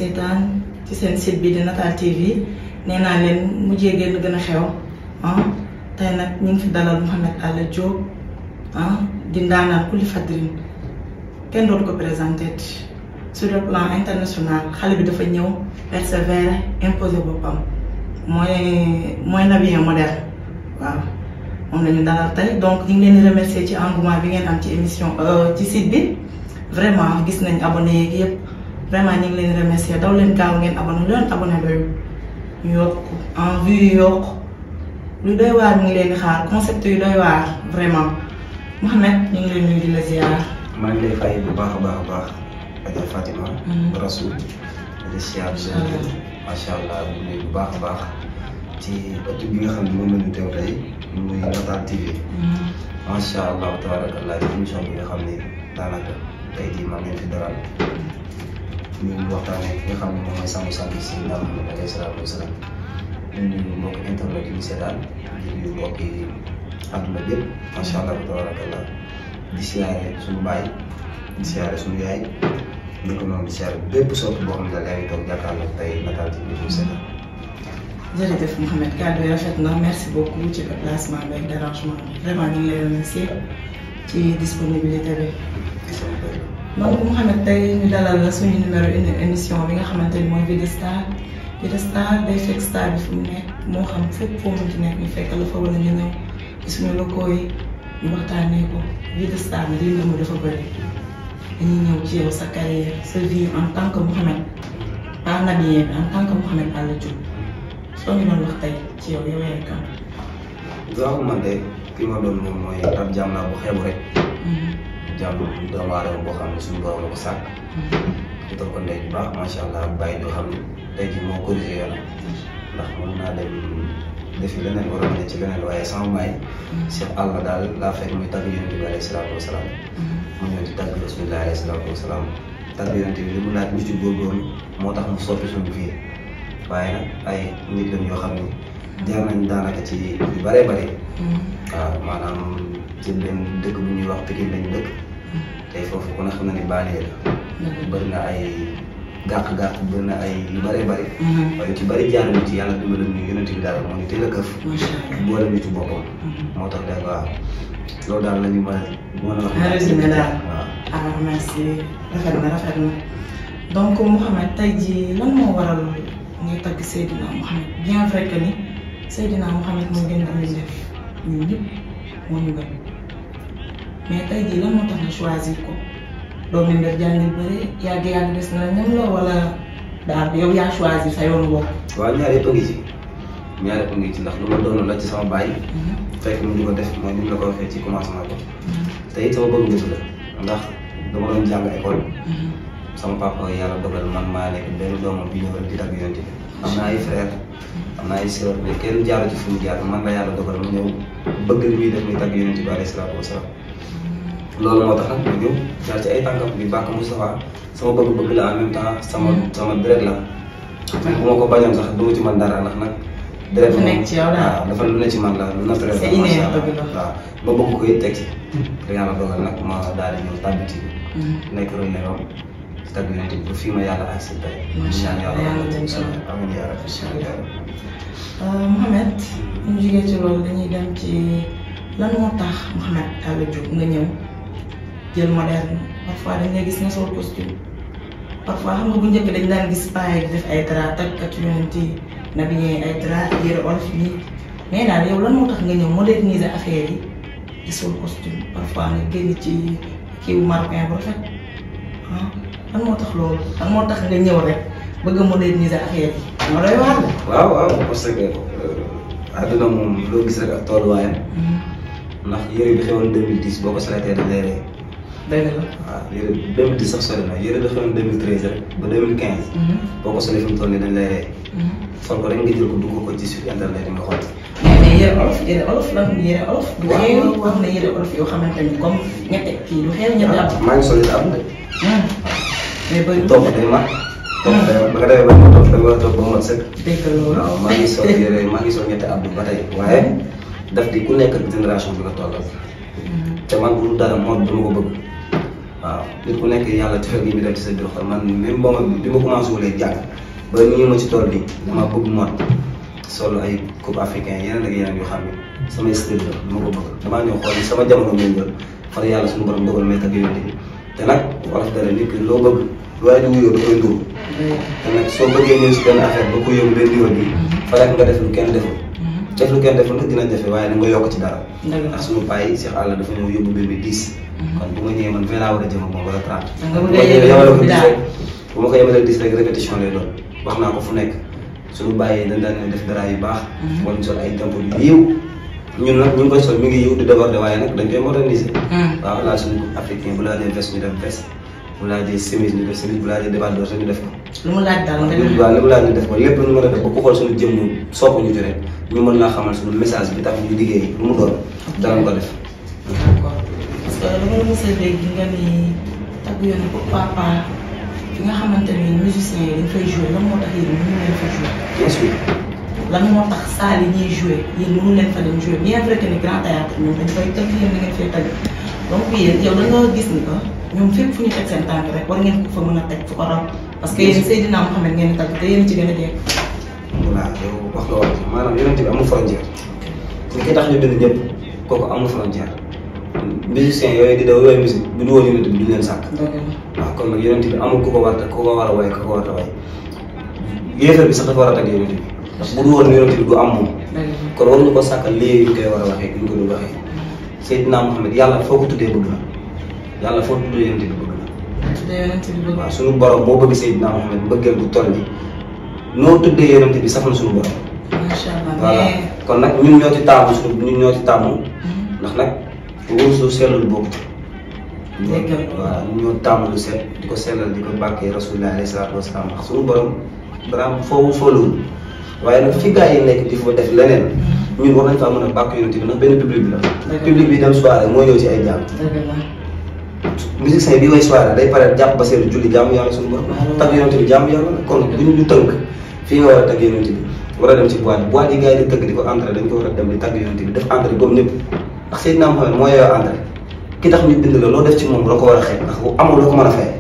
seetaan ci seen site bi di Natal TV nee naa leen mujjee génn gën a xew ah tey nag ñu ngi fi dalal Mouhamed Alla Diop ah di ndaanaan kulli fadrin kenn dootu ko présenté sur le plan international xale bi dafa ñëw persévérer imposer boppam mooy mooy nabien moderne waaw moom la ñu dalal tey donc ñu ngi leen di remercier ci engouement bi ngeen am ci émission ci site bi vraiment gis nañ abonné yeeg yëpp vraiment ñu ngi leen di remercier daw leen gaaw ngeen abonné lu leen abonné doyul ñu yokk en vue yu yokk lu doy waar ñu ngi leen di xaar concept yu doy waar vraiment Mouhamed ñu ngi leen nuyu di la ziar. maa ngi lay fay bu baax a baax a baax Adja Fatima. Rasoul. di siyaar macha allah bu nuyu bu baax a baax ci ëtt bi nga xam ne moom la ñu teew tey muy Natal TV. macha allah tabarakallah émission bi nga xam ne daanaka tey jii maa ngi leen fi dalal ñu waxtaanee ki nga xam ne moom mooy sàmm sàmm si nga xam ne alayhi salaatu wa salaam ñu nuyu mbokk internet yi ñu seetaan di nuyu mbokk yi àdduna bi yëpp macha allah tabarakallah di siyaare suñu baay di siyaare suñu yaay ñu ko noonu di siyaare bépp soppi boo xam ne daal yaa ngi toog jàkkaarloo tey Natal TV di seetaan. jërëjëf Mouhamed kàddu yi rafet na merci beaucoup ci déplacement bi ak dérangement bi vraiment ñu ngi lay remercier ci disponibilité bi. donc Mouhamed tey ñu dalal la suñu numéro une émission bi nga xamante ni mooy Vie de Star Vie de Star day fekk star bi fu mu nekk moo xam fépp foo munti nekk ñu fekk la fa wala ñu ñëw ci suñu locaux yi ñu waxtaanee ko Vie de Star bi li mu dafa bëri dañuy ñëw ci yow sa carrière sa vie en tant que Mouhamed pas nabiyee bi en tant que Mouhamed Alla Diop soo ñu doon wax tey ci yow yow yaay kan. waaw man de ki ma doon moom mooy ab jaam laa bu xeebu rek. jaam doomu aadama boo xam ne suñu borom la ko sàkk. ci toog ko ndey bu baax macha allah bàyyi doo xam ne tey jii moo corrigé yoonam ndax mën naa dem defi leneen wala ne ci leneen waaye sama baay. Cheikh Allah daal laa fekk muy tagg yonent bi alayhi salaatu wa salaam. mu ñëw di tagg rasulillah alayhi salaatu wa salaam tagg yonent bi li mu laaj ñu ci góorgóorlu moo tax mu soppi suñu vie waaye nag ay nit lañ yoo xam ne jaar nañ daanaka ci yu bëree bëri. waaw maanaam ci benn dëkk bu ñuy wax Pikine lañu dëkk. tey foofu ku ne xam na ne banlieue la. bëri na ay gàq-gàq bëri na ay yu bëree bëri. waaye yu ci bëri jaar nañ ci yàlla dimbali ñu yonent bi daal moo ñu teel a këf. boole ñu ci boppam. moo tax day waaw loolu daal la ñu mën a mën a wax. en résumé daal waaw. ah merci rafet na rafet na donc Mouhamed tey jii lan moo waral ngay tagg Seydina Mouhamed bien vrai que ni Seydina Mouhamed moo gën a am def ñun ñëpp moo ñu gën mais tey jii lan moo tax nga choisir ko doo mel ne jàngi bëri yàgg yàgg des na ñam la wala daal yow yaa choisir sa yoonu bopp. waaw ñaar yëpp a ngi ci ñaar yëpp a ngi ci ndax lu ma doon la ci sama baay. fekk mu di ko def mooy ni mu la ko waxee ci commencement ko. te it sama bëgg bëgg la ndax dama doon jàng école. sama papa yàlla dogal man maa nekk benn doomam bi ñëw rek di tagg yonent bi am na ay frère am na ay sœur mais kenn jaaru ci fu mu jaar man la yàlla dogal mu ñëw bëgg li muy def muy tagg yonent bi alayhi salaatu wasalaam loolu moo tax nag ma ñëw jaar ci ay tànkam di bàkk Moustapha sama bëgg-bëgg la en même temps sama sama deret la même bu ma ko bañoon sax du ma ci man dara ndax nag deret dafa nekk ci yow daal waaw dafa lu ne ci man la lu naturel c'est la inné macha allah dëgg la. waaw ma bëgg ko it teg ci te yàlla dogal nag ma daal di ñëw tàbbi ci nekk relais am tagg yonent bi ba fii ma yàlla agsi tey Macha ñaan Allah, yàlla yàlla dem ci yow. amiin yaa rabbi Macha Allah. Mouhamed ñu jógee ci loolu dañuy dem ci lan moo tax Mouhamed Alla Diop nga ñëw jël moderne parfois dañ lay gis nga sol costume parfois xam nga bu njëkk dañ daan gis paa yi di def ay drap tagkat yonent yi na bi ñëwee ay drap yére olof yi mais daal yow lan moo tax nga ñëw moderniser affaire yi di sol costume parfois nga génn ci kiiwu marocain bu rafet ah lan moo tax loolu lan moo tax nga ñëw rek bëgg a moderniser affaire yi moo doy waar la. waaw waaw parce que àdduna moom loo gis rek ak tolluwaayam ndax yére bi xewoon 2010 boo ko seletee dañ lay rey dëgg la. waaw yére 2010 sax sori na yére da xewoon 2013 rek ba 2015 boo ko solee fi mu toll nii dañ lay rey sol ko rek nga jël ko dugg ko ci sur internet yi nga xool mais mais yére olof yére olof la yére olof. du Waaw. xeew wax na yére olof yoo xamante ni comme ñette kii du xeew ñette am. maa ngi sol it am de mais bëri topp day mat topp day mat ba nga demee ba ma topp da nga war a topp ba mot sëkk dégg loolu. waaw maa ngi sol yére maa ngi sol ñetti abdu ba tey waaye daf di ku nekk ak génération bi nga tollal te man bu dul dara moom dama ko bëgg waaw nit ku nekk yàlla cofeel gi mi def ci sa biir xol man même boo ma bi ma commencé wulee jàng ba nii ma ci tool bi dama bëgg mot sol ay coupe africain yeneen ak yeneen yoo xam ne samay style la dama ko bëgg damaa ñëw xool sama jamono méngóol far yàlla suñu borom dogal may tagg yonent bi te nag wolof dara nit ki loo bëgg waaye di wuyoo da koy nduru te nag soo bëggee ñëw si benn affaire ba ko yóbbu benn niveau bi fa rek nga def lu kenn deful def lu kenn deful nag dina jafe waaye da nga yokk ci dara ndax suñu bàyyi Cheikh Alla dafa ñëw yóbbu mbir mi diis kon bu ma ñëwee man vingt laa war a jëm ak moom wala trente nga bu bëgg ma a ñëwee yëngu yemale ko bi diis daal. rek bu ma ko yemalee diis rek répétition lay doon wax naa ko fu nekk suñu bàyyee dañ daan def dara yu baax wala ñu sol ay tempo yu yiw ñun nag ñu ngi koy sol mi ngi yiw di déborder waaye nag dañ koy moderniser waaw laal suñu africain bu laajee veste ñu def veste bu laajee chemise ñu def chemise bu laajee débardeur ñu def ko lu mu laaj daal nga lépp def waaw li mu laaj ñu def ko lépp lu ñu mën a def ba ku xool suñu jëmm sopp ñu ci rek ñu mën laa xamal suñu message bi tax ñu liggéey lu mu doon danañ ko def d'accord parce que dama la mos a dégg nga ni tagg yoon pourquoi pas fi nga xamante ni musiciens yi dañ fay jouer lan moo tax yéen mënu leen fa jouer bien sûr lan moo tax salle yi ñuy jouer yéen mënu leen fa dem jouer bien vrai que ni grand théâtre ñoom dañ koy teg yéen da ngeen fay tagg donc yéen yow da nga gis ni que ñoom fépp fu ñu teg seen tànk rek war ngeen ko fa mën a teg fu ko raw parce que yéen Seydina Mouhamed ngeen di tagg te yéen ci gën a dee voilà yow wax nga wax maanaam yonent bi amul frontière li ki tax ñu bind ñëpp kooku amul frontière musiciens yooyu di daw yooyu musique bu du woon yonent bi duñ leen sàkk dëgg la waaw kon nag yonent bi amul ku ko war a ku ko war a way ku ko war a way yéefar bi sax dafa war a tagg yonent bi parce que bu du woon yonent bi du am moom dëgg la kon waruñu ko sàkkal léegi ñu koy war a waxee ñu ko dul waxee Seydina Mohamed yàlla foo ko tuddee bëgg na yàlla foo tuddee yonent bi bëgg na tuddee yonent bi bëgg waaw suñu borom moo bëgg Seydina Mohamed mbëggeel bu toll nii noo tuddee yonent bi saf na suñu borom macha allah voilà mais kon nag ñun ñoo ci taamu suñu ñun ñoo ci taamu ndax nag wóor su sellul boobu Dëgg la. waaw ñun ñoo taamu lu set di ko sellal di ko bàkkee rasulullah alayhi salaatu wasalaam ndax suñu borom dara foofu fooluwul waaye nag fi gars yi nekk di fa def leneen ñun war nañ faa mën a bàkk yonent bi ndax benn public bi la Dëgg la. public bi dem soirée moo ñëw ci ay jaam dëgg la musicien bi way soirée day pare jàpp ba seetlu julli jaamu yàlla suñu borom Waaw. tag yonent bi jaamu yàlla la kon bu ñu du tënk fii nga war a tag yonent bi war a dem ci boîte boîte yi gars yi di tëgg di ko entré dañ ko war a dem di tag yonent bi def entré comme ñëpp ndax Seydina Mohamed moo yeyoo entré ki tax ñu bind la loo def ci moom doo ko war a xeeb ndax amul loo ko mën a fay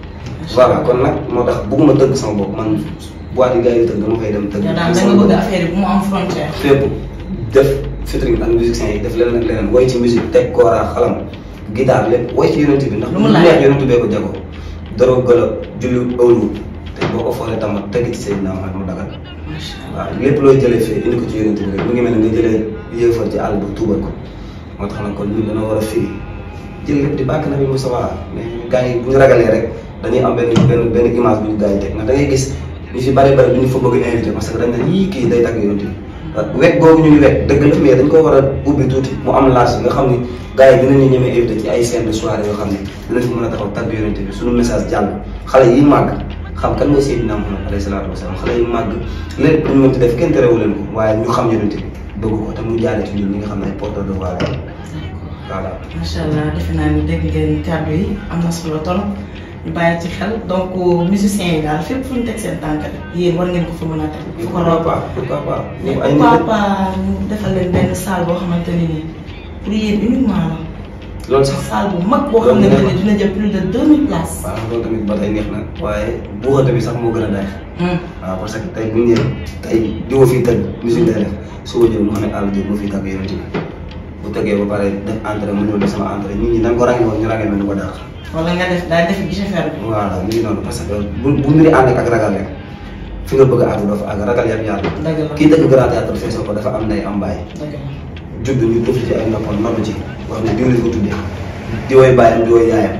voilà kon nag moo tax bugguma tëgg sama bopp man boîte yi gars yi di tëgg dama koy dem tëgg yow daal da sama nga bëgg bopp. affaire yi bu mu am frontière. fépp def featuring ak musiciens yi def leneen ak leneen woy ci musique teg kooraa xalam guitare lépp woy ci yonent bi ndax Lu mu lu laaj. neex yonent bee ko jago doro gëla julli ëwlu te boo ko foolee tamit teg ci Seydina Muhammad mu dagal macha allah waaw lépp looy jëlee fii indi ko ci yonent bi rek mu ngi mel ne nga jëlee yëfar ci àll bu tuubal ko moo tax nag kon ñun dana war a firi jël lépp di bàkk na bi Moussa Wala mais gars yi bu ñu ragalee rek dañuy am benn benn benn image bu ñu gars yi teg ndax da ngay gis ñu si bari bari du ñu fa bëgg invité parce que dañ ne yii kii day tagg yonent bi wekk googu ñu ngi wekk dëgg la mais dañ ko war a ubbi tuuti mu am laaj nga xam ni gars yi dinañu ñemee invité ci ay scène de soirée yoo xam ne dinañ ko mën a taxaw tagg yonent bi suñu message jàll xale yi màgg xam kan mooy Seydina Muhammad alayhi salaatu wasalaam xale yi màgg lépp lu ñu mën ci def kenn terewu leen ko waaye ñu xam yonent bi bëgg ko te mu jaale ci ñun ñi nga xam ne ay porteur de voix la voilà macha allah defe naa ni dégg ngeen kàddu yi am na solo trop ñu bàyyi ci xel donc musiciens yi daal fépp fu ñu teg seen tànk rek yéen war ngeen ko fa mën a teg. fu ko raw pourquoi pas pourquoi pas mais ñu ay nit pourquoi lañ. pas ñu defal leen benn salle boo xamante ne nii pour yéen uniquement la. loolu sax salle bu mag boo xamante ne dina jël plus de 2000 places. waaw loolu tamit ba tey neex na waaye buuxante bi sax moo gën a neex Hmm. waaw parce que tey bu ñu ñëwee tey diwa fii tëgg musique day def suba jël Mouhamed Alla Diop moo fii tàgg yonent bi bu tëggee ba pare def entrée mu ñëw def sama entrée nit ñi nan ko ràññee woon ñu ràññee mel ni ko daax wala nga def daal def guichet fermé. voilà mi ngi noonu parce que bu bu mbiri ànd ak ragal rek fi nga bëgg a àgg doo fa àgg ragal yàlla yàlla dëgg la kii dëgg grand théâtre feesoo ko dafa am ndey am bàyyi dëgg la. judd ñu tëf ci ay noppam noddu ci wax ne diw lañ ko tuddee di woy bàyyam di woy yaayam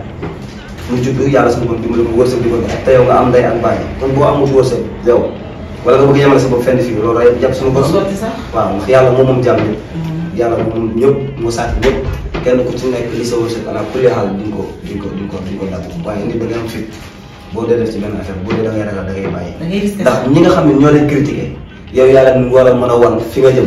mu judd yàlla suñu bopp dimbali ko wërsëg di ko ak te yow nga am ndey ak bàyyi kon boo amut wërsëg yow wala nga bëgg yemale sa bopp fenn fii loolu rek jàpp suñu bopp sotti sax. waaw ndax yàlla moom moom jàmm ñëpp Hmm. yàlla moom moom ñëpp moo sàkk ñëpp kenn ku ci nekk li sa wërsëg ala kulli xaal di nga ko di nga ko di nga ko di nga ko dagg waaye nit da ngay am fit boo dee def ci benn affaire boo dee da ngay ragal da ngay bàyyi da ngay risqué ndax sax. ñi nga xam ne ñoo leen critiqué yow yaa leen war a mën a wan fi nga jëm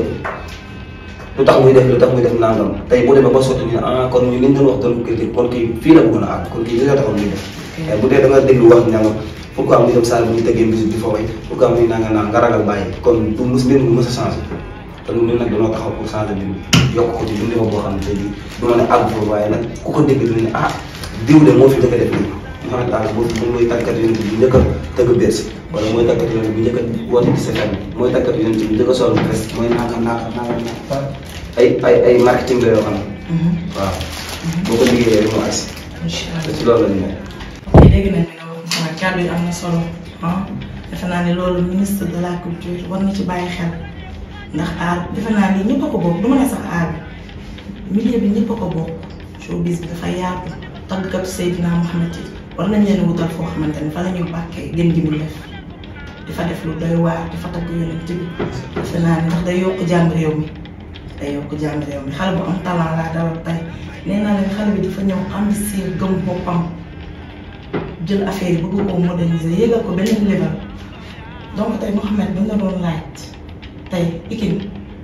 lu tax muy def lu tax muy def nangam tey bu demee ba sotti ñu ne ah kon ñu liñ doon wax doon ko critique kon kii fii la bëggoon a àgg kon kii li nga taxoon muy def waaye bu dee da nga déglu wax ñanga pourquoi muy dem salle bu ñu tëggee musique di fa way pourquoi muy nanga naan nga ragal bàyyi kon du mus mbir mi mës a changé te ñun nag dañoo taxaw pour changer mbir mi yokk ko ci dundee boo xam ne tey jii du ma ne àgg foofu waaye nag ku ko dégg du ne ah diw de moo fi njëkk a def lii Mouhamed Alla boo fi mooy tàggat yonent bi njëkk a tëgg Bercy wala mooy tàggat yonent bi njëkk a woote ci sa famille mooy tàggat yonent bi njëkk a sol presse mooy nangam nangam nangam ay ay ay marketing la yoo xam ne waaw boo ko liggéeyee rek mu agsi incha te allah ci loolu la ñu nekk. dégg nañ ne wax mooy kàddu yi am na solo ah defe naa ne loolu ministre de la culture war na ci bàyyi xel ndax aar defe naa ni ñëpp a ko bokk du ma ne sax aar bi milieu bi ñëpp a ko bokk showbiz bi dafa yaatu tàggkatu Seydina Mohamed yi war nañ leen wutal foo xamante ne fa la ñuy bàkkee gën gi mu def di fa def lu doy waar di fa tagg yonent bi defe naa ne ndax day yokk jàmm réew mi day yokk jàmm réew mi xale bu am talent laa dalal tey nee naa leen xale bi dafa ñëw ambitieux gëm boppam jël affaire yi bëgg koo moderniser yéegal ko beneen level donc tey Mouhamed bu ñu la doon laaj tey Pikine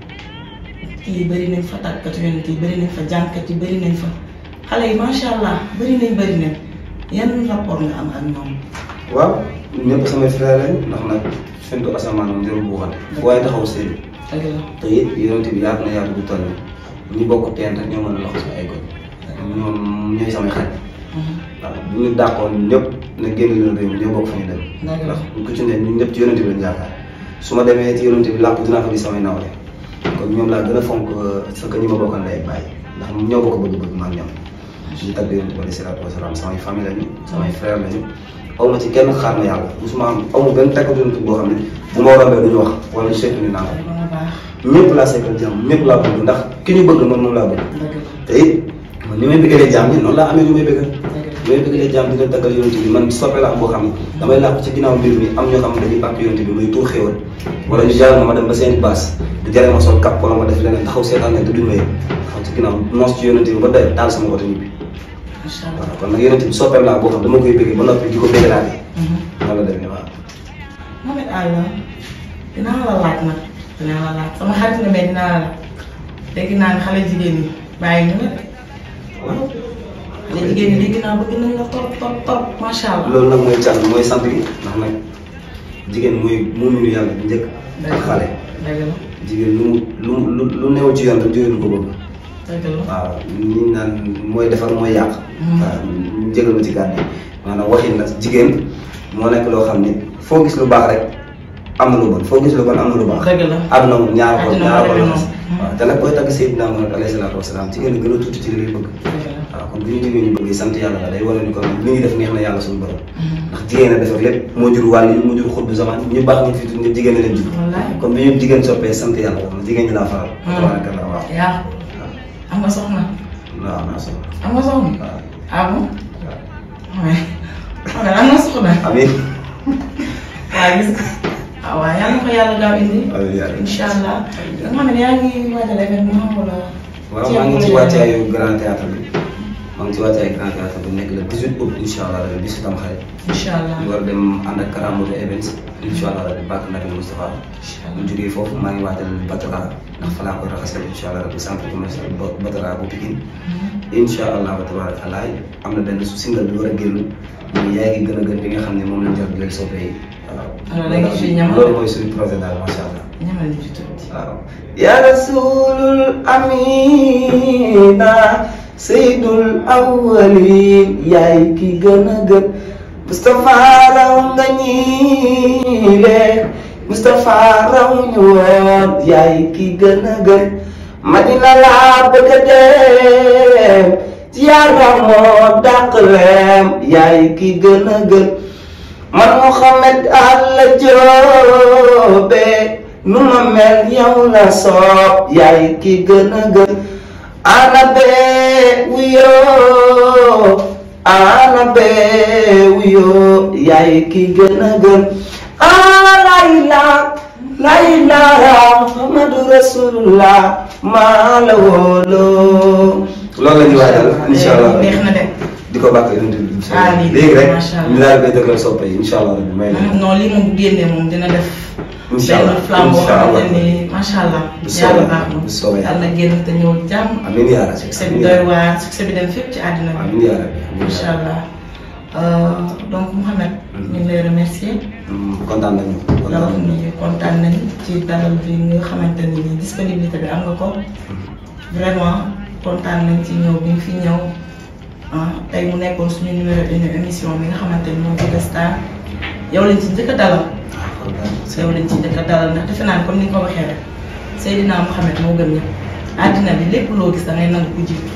kii bëri nañ fa tàggat yonent yi bëri nañ fa jànkat yi bëri nañ fa xale yi macha allah bëri nañ bëri nañ yan rapport nga am ak ñoom. waaw ñëpp samay frère lañ ndax nag fentu asamaan moom jarul buuxante fu waaye taxaw seen dëgg la te it yonent bi yaatu na yaatu bu toll nii ñi bokk teen rek ñoo mën a loxo sama ay góor ñoom ñooy samay xarit waaw bu ñu dàqoon ñëpp ne génn leen réew mi ñoo bokk fa ñu dem dëgg la ndax ku ci ne ñun ñëpp ci yonent bi lañ yaakaar su ma demee ci yonent bi làpp dinaa fa gis samay nawle kon ñoom laa gën a fonk sa ka ñi ma bokkal lay bàyyi ndax ñoo bokk bëgg-bëgg ma ak ñoom ñu tagg yonent bi alayhi salaatu wasalaam samay famille lañu samay frère lañu aw ma ci kenn xaar ma yàlla musuma am aw ma benn tàggatu yonent boo xam ne bu ma rombee duñu wax wala ñu seetu ni naan ba nga baax ñëpp laa seetal jàmm ñëpp laa bëgg ndax ki ñu bëgg man moom laa bëgg dëgg la te it man ni may bëggalee jàmm ñi noonu laa amee ñu may bëggal dëgg la li may bëggalee jàmm di leen taggal yonent bi man soppe laa am boo xam ne damay làqu ci ginnaaw mbir mi am ñoo xam ne dañuy bàkk yonent bi muy tuur xéwal wala ñu jaral ma ma dem ba seen baas du jare ma sol kap wala ma def leneen taxaw seetaan ne te duñ may taxaw ci ginnaaw noos ci yonent bi ba doy taal sama oto ñibbi macha allah. waaw kon nag yonent bi soppeem laa boo xam dama koy bëgg ba noppi di ko bëggalaatee noonu la demee waaw Mouhamed Alla dinaa la laaj nag dinaa la laaj sama xarit nga mais dinaa la laaj dégg naa ne xale jigéen ñi bàyyi ñu la de waaw xale jigéen ñi dégg naa bëgg nañ la trop trop trop macha allah. loolu nag mooy can mooy sant gi ndax nag jigéen mooy muuminu yàlla bu njëkk ak xale dëgg la jigéen lu mu lu lu lu neew ci yoon rek jigéen ko bëgg dëgg la. waaw ñi naan mooy defar mooy yàq waaw ñu jégal ma ci gàdde maanaam waxin la jigéen moo nekk loo xam ni foo gis lu baax rek am na lu bon foo gis lu bon am na lu baax dëgg la. àdduna moom ñaar ko Àdduna ñaar ko moo demee la noonu. waaw te nag booy tagg Seydina Muhammad alayhi salaatu wasalaam jigéen gën a tuuti ci li ngay bëgg dëgg la. waaw kon bu ñu jógee ñu bëgg sant yàlla la day wane ni kon li ñuy def neex na yàlla suñu borom ndax jigéen a defar lépp moo jur wàll yi moo jur xutbu zaman ñu baax ñu fi tudd ñëpp jigéen a leen jur wallaahi. kon bi ñëpp jigéen soppee sant yàlla la jigéen ñi laa faral tabarakallah waaw yaa am nga soxna waaw naa solo am nga soxna waaw ah bon waaye xam nga am nga soxna amiin waaye gis nga ah waaw yal na ko yàlla gaaw indi amiin yaa rabbi. incha allah nga xam ne yaa ngi waajal événement wala. waaw maa ngi ci wàccaayu grand théâtre bi maa ngi ci wàccaayu grand théâtre bi nekk le 18 août incha allah rabi bisu tam xarit incha allah ñu war a dem ànd ak Karamoto Events incha allah rabi bàkk Nabi Moustapha incha bu allah jógee foofu maa ngi waajal Batara ndax fa laa koy raxasee incha allah rabi centre commercial Ba- Batara bu Pikine incha allah wa tabaraka allah am na benn su single bi war a génn muy yaay gi gën a gën bi nga xam ne moom lañ jot leen soppee yi waaw. Alors, da nga ciy ñamal? loolu mooy suñu projet daal macha allah. ñamal ñu ci tuuti. waaw ya rasulul amina sayyidul awwalin yaay ki gën a gën Moustapha raw nga ñiile Moustapha raw ñu woon yaay ki gën a gën Madina laa bëgg a dem ziyaara moo dàq leem yaay ki gën a gën man Mouhamed Alla Joobe nu ma mel yow la soob yaay ki gën a gën ana bee wuyoo ana bee wuyoo yaay ki gën a gën ah layla layla Muhammadu Rasulullah maa la wóoloo loolu la ñuy waajal incha allah neex na de. di ko bàkk yonent bi incha Ah, allah lii léegi rek macha allah. ñu daal di koy dëggal soppe yi incha allah rabbi may leen non lii moom bu génnee moom dina def. Incha allah, benn flamme boo incha allah. xamante ni macha allah. Bu soobee yàlla baax na bu soobee yàlla génn te ñëw jàmm. amiin yaa rabbi succès bi doy waar succès bi dem fépp ci àddina bi. amiin yaa rabbi amiin incha yaa rabbi. allah Euh, donc Mouhamed. ñu ngi lay remercier. Mm, kontaan nañu la wax ni kontaan nañ ci dalal bi nga xamante ni nii disponibilité bi am nga ko vraiment kontaan nañ ci ñëw bi nga fi ñëw ah tey mu nekkoon suñu numéro une émission bi nga xamante ni moo Vida Star yow lañ ci njëkk a dalal yow lañ ci njëkk a dalal ndax defe naa ne comme ni nga ko waxee rek Seydina Mouhamed moo gën ñëpp àddina bi lépp loo gis da ngay nangu ku jiitu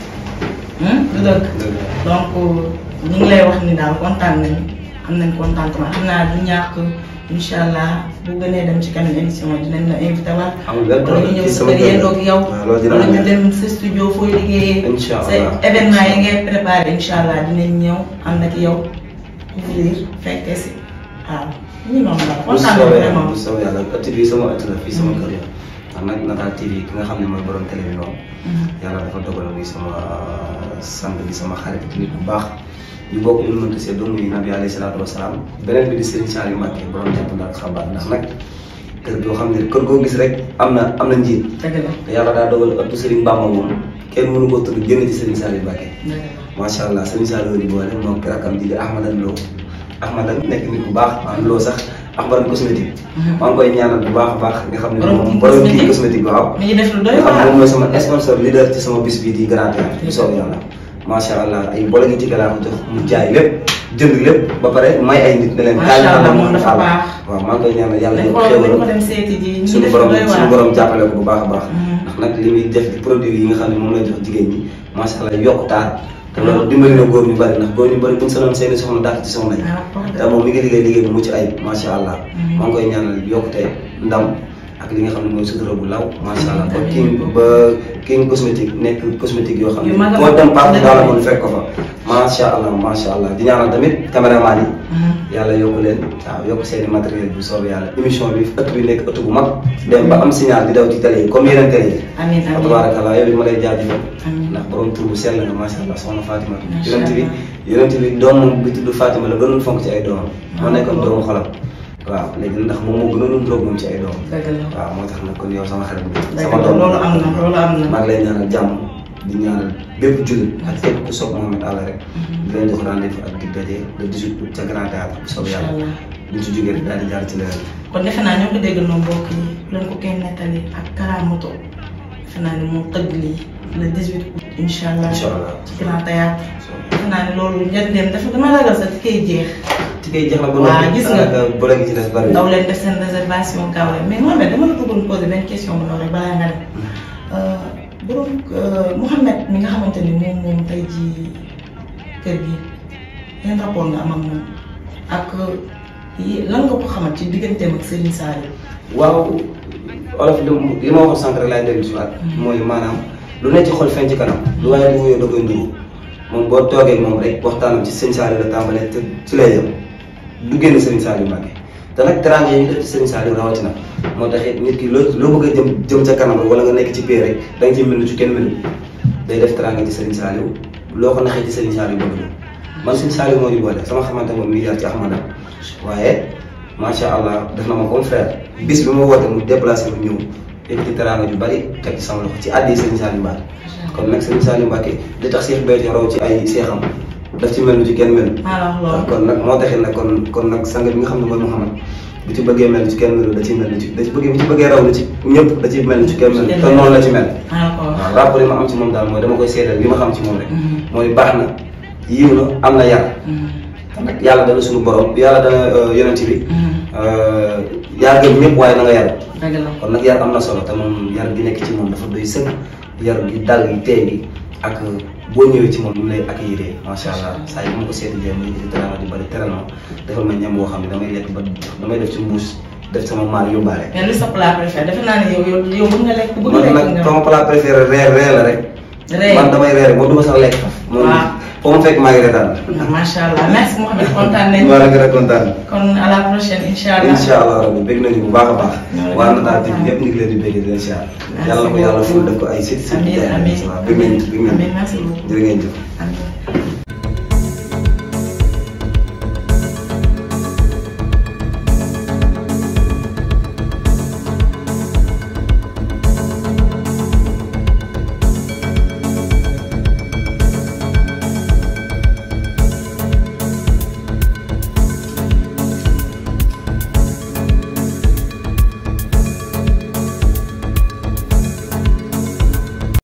du dëgg donc ñu ngi lay wax ni daal kontaan nañu am nañ contentement xam naa du ñàkk incha allah bu gënee dem ci kanam émission dinañ la invité waat. amul benn wala ñu ñëw sa kër yee doog yow. wala ñu dem sa studio fooy liggéeyee. incha allah sa événement yi ngay préparé incha allah dinañ ñëw ànd ak yow couvrir fekkee si waaw. ñu noonu la bu kontaan soobee nañu vraiment. bu soobee yàlla ëtt bi sama ëtt la fii sama kër ya ndax nag Natal TV ki nga xam ne mooy borom télé bi noonu yàlla dafa dogal muy sama sang bi sama xarit nit bu baax ñu bokk ñu mënta see doomu yi nabi alayhi salaatu wasalaam beneen bi di Serigne Saliou Mbacké borom jàpp ndax xabaar ndax nag kër goo xam ne kër goo gis rek am na am na njiit dëgg la te yàlla daa dogal ëttu Serigne Bamba moom kenn mënu ko tudd génn ci Serigne Saliou Mbacké dëgg la. macha allah Serigne Saliou di boole moom rakkam ji di Ahmadan Lo Ahmadan nekk nit bu baax maanaam loo sax Ahmadan cosmétique maa ngi koy ñaanal bu baax a baax nga xam ne Borom moom kii borom kii cosmétique. cosmétique waaw mi ngi def lu doy nga xam ne waar. moom mooy sama sponsor leader ci sama bis bii di Grand Théâtre bu soobee yàlla macha allah ay boole ngi ci laa ko jox mu jaay lépp jënd lépp ba pare may ay nit ne leen Macha kaay allah ma moom dafa baax. waaw maa ngi koy ñaanal yàlla dañ yokk ko dañ ko xéwal dem seeti ji ñu ngi suñu def lu borom doy suñu waar. borom jàppale ko bu baax a baax Mhm. ndax nag li muy def di produit yi nga xam ne moom lay jox jigéen ñi macha allah yokk taar te loolu dimbali na góor ñu bari ndax góor ñu bari buñ sanoon seeni soxna dàq ci soxna yi ah wax te dëgg. moom mi ngi liggéey liggéey bu mucc ayib macha allah Mhm. maa ngi koy ñaanal yokkute ndam ak li nga xam ne mooy sutura bu law macha allah ba Amiin. king ba king cosmétique nekk cosmétique yoo xam Yu ne mag a koo mag. dem partout dans le Dëgg. monde fekk ko fa macha allah macha allah di ñaanal tamit caméraman yi Mhm. yàlla yokku leen waaw yokk seeni matériel bu soobee yàlla émission bi ëtt bi nekk ëtt bu mag dem ba am signal di daw ci télé yi comme yeneen télé yi amiin wa amiin. tabarakallah yow it ma lay jaajëfal amiin. ndax borom tur bu sell nga macha allah soxna Fatima Macha yonent bi Allah. yonent bi doomam bi tudd Fatima la gënoon fonk ci ay doomam moo Ah, nekkoon bon. doomu xolam waaw léegi ndax moom moo gënoon ndróog moom ci ay doomam dëgg la. waaw moo tax nag kon yow sama xarit bi Dëgg sama la, doom loolu am na, loolu am na. maa ngi lay ñaanal jàmm di ñaanal bépp jullit ak képp ku soog Mohamed Alla rek di leen jox rendez-vous ak di daje le 18 août ca Grand Théâtre bu soobee yàlla Inch'Allah. buñ ci jógee rek daal di jaar ci leneen kon defe naa ñoo ko déggal noonu mbokk yi bu leen ko kenn nettali ak Karamoto defe naa ni moom tëgg lii le 18 août incha allah incha allah ci Grand Théâtre defe naa ni loolu njëriñam dafa dama ragal sax ci kay jeex ci kay jeex na ba Waaw, noppi gis nga. daanaka boole gi ci des bari daw leen def seen réservation gaaw leen mais Mohamed dama la bëggoon poser benn question bu ndaw rek balaa nga dem borom Mouhamed mi nga xamante ni moom moom tey jii kër gi yan rapport nga am ak moom ak yi lan nga ko xamal ci digganteem ak Serigne Saliou. waaw olof li mu- li ma waxoon sànq rek laay dellu si waat mooy maanaam lu ne ci xol feeñ ci kanam lu waaye di wuyoo da koy nduru moom boo toogee ak moom rek waxtaanam ci sëñ Saliou la tàmbalee te ci lay yem du génn Serigne Saliou Mbacké te nag teraanga yi ñu def ci Serigne Saliou rawatina moo tax it nit ki loo loo bëgg a jëm jëm ca kanam rek wala nga nekk ci biir rek da nga ciy mel ni ci kenn melu day def teraanga ci Serigne Saliou loo ko naxee ci Serigne Saliou bëgg na man Serigne Saliou moo ñu boole sama xamante moom mi jaar ci Ahmada waaye macha allah def na ma comme frère bis bi ma woote mu déplacé mu ñëw yëkkati teraanga ju bari teg ci sama loxo ci àddi Serigne Saliou Mbacké kon nag Serigne Saliou Mbacké li tax Cheikh Béthio raw ci ay seexam daf ci mel ni ci kenn mel maa la wax loolu. kon nag moo taxit nag kon kon nag sang bi nga xam ne mooy Mouhamad bu ci bëggee mel ni ci kenn melu da ciy mel ni ci da ci bëggee bu ci bëggee raw ni ci ñëpp da ciy mel ni ci kenn mel te noonu la ci mel maa la ko wax. waaw rapport yi ma am ci moom daal mooy dama koy seedal li ma xam ci moom rek Mhm. mooy baax na yiw na am na yar Mhm. te nag yàlla dana suñu borom yàlla dana yonent bi Mhm. yaa gën ñëpp waaye na nga yar dëgg la. kon nag yar am na solo te moom yar gi nekk ci moom dafa doy sëkk yar gi dal gi tey gi ak boo ñëwee ci moom ni mu lay accueillir macha allah saa yi bu ma ko seeti jee muy di teranga di bari teral ma defal ma ñam boo xam ne damay lekk ba damay def ci mbuus def sama maal yóbbaale mais li sa plat préféré defe naa ne yow yow yow bëgg nga lekk bëgg man nga nag lekk nga. sama plat préféré reer reer la rek Reer. man damay reer moom du ma sax lekk faf moom Waaw. foo ma fekk maa ngi reetaan macha allah merci Mouhamed kontaan nañu. maa la gën a kontaan kon à la prochaine incha allah. incha allah rabbi bëgg nañu bu baax a baax Ñoo la waa gën a Natal TV kontaan. ñëpp ñu ngi leen di bëgg di leen siyaar Merci yàlla na ko yàlla beaucoup. ful def ko ay sit sit amiin amiin waaw bëgg nañu bëgg nañu amiin merci beaucoup. jërë ngeen jëf amiin.